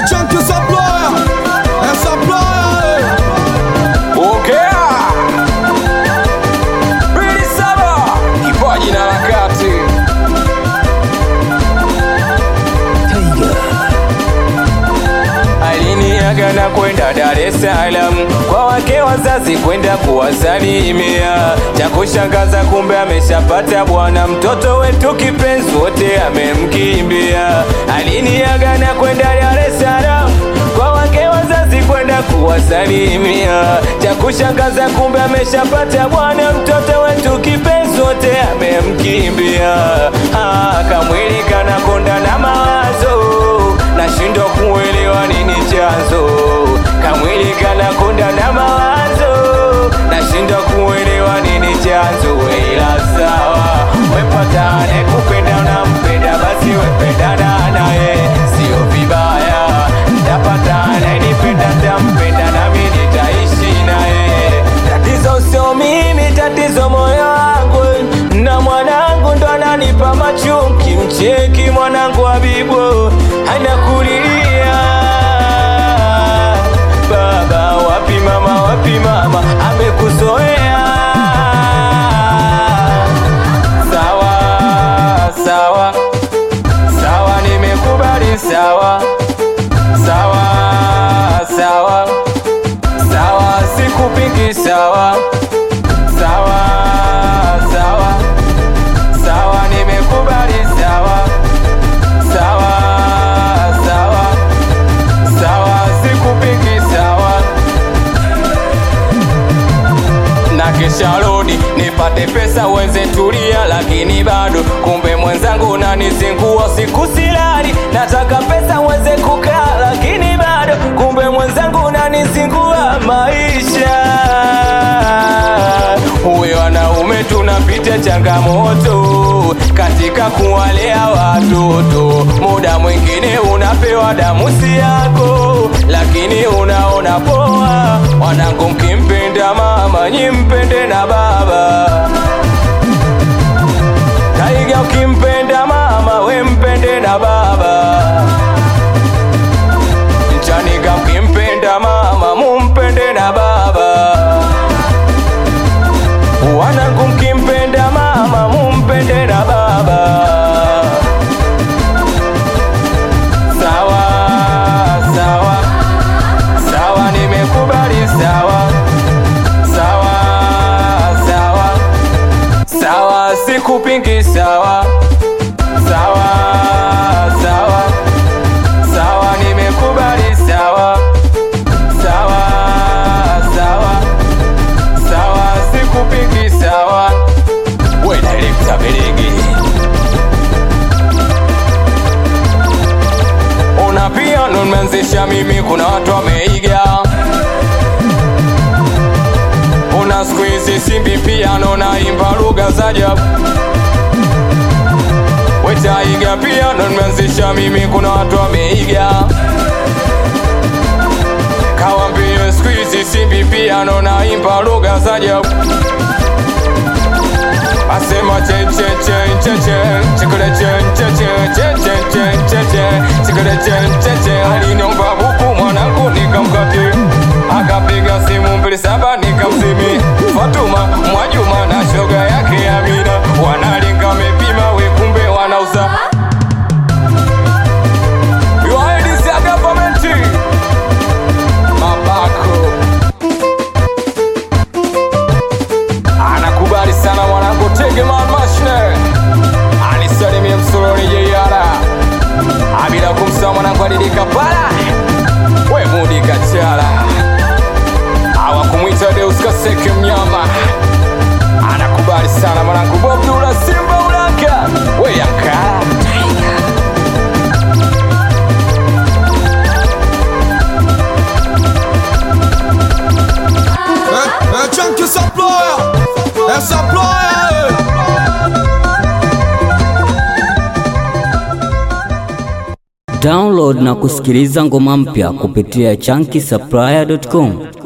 Chunky Supplier, é Supplier, Ongea mbili saba kipaji na harakati aliniaga na kwenda Dar es Salaam kwa wake wazazi kwenda kuwasalimia. Cha kushangaza kumbe ameshapata bwana, mtoto wetu kipenzi wote amemkimbia. Aliniaga na kwenda Dar es Salaam kwa wake wazazi kwenda kuwasalimia. Cha kushangaza kumbe ameshapata bwana, mtoto wetu kipenzi wote amemkimbia. Ah, kamwili kanakonda na mawazo nashindwa kuelewa nini chanzo kamwili kanakonda na mawazo nashindwa kuelewa nini chanzo ila sawa wepatane kupenda unampenda basi wependana naye sio vibaya ntapatane nipenda ntampenda nami nitaishi naye tatizo sio mimi tatizo moyo wangu na mwanangu ndo ananipa machunki mcheki mwanangu Habibu anakulilia baba wapi mama wapi mama amekuzoea sawa sawa sawa nimekubali sawa sawa sawa sawa sikupingi sawa sawa sawa sawa nimekubali sawa sawa sawa sawa sikupingi sawa na kesha rodi nipate pesa wenze tulia, lakini bado kumbe mwenzangu unanizingua siku silali, nataka pesa wenze kukaa, lakini bado kumbe mwenzangu unanizingua maisha. Huyo wanaume tunapitia changamoto katika kuwalea watoto, muda mwingine unapewa damusi yako, lakini unaona poa. Wanangu, mkimpenda mama nyimpende na baba Taiga, ukimpenda mama we mpende na baba Chanika, mkimpenda mama mumpende na baba Wanangu, mkimpenda mama mumpende na baba Sawa sawa sawa, nimekubali sawa sawa sawa sawa, sikupingi sawa sawa sawa sawa, nimekubali sawa sawa sawa sawa, sikupingi sawa. We director Belegi, una piano nimeanzisha mimi, kuna watu wameiga una siku hizi simbi piano naimba lugha za ajabu wetaiga piano nimeanzisha mimi, kuna watu wameiga kawambie siku hizi simbi piano naimba lugha za ajabu asema che che che che che chikole che che che che che che che che chikole che che che aliniomba buku mwanangu nikamkati akapiga simu mbili saba nikamsimi Fatuma Mwajuma na shoga yake Amina wanalinga mepima we kumbe wanauza Yuaidisi ya gavamenti mabako anakubali sana mwanangu Tegeman Mashne anisalimie msuroni jeiara abila kumsa mwanangu alidika pala we mudi kachala awakumwita Deus Kaseke mnyama anakubali sana mwanangu Bob Dula Simba Ulaka we yankara é, é Chunky Supplier, é Supplier, Download na kusikiliza ngoma mpya kupitia chunky supplier.com.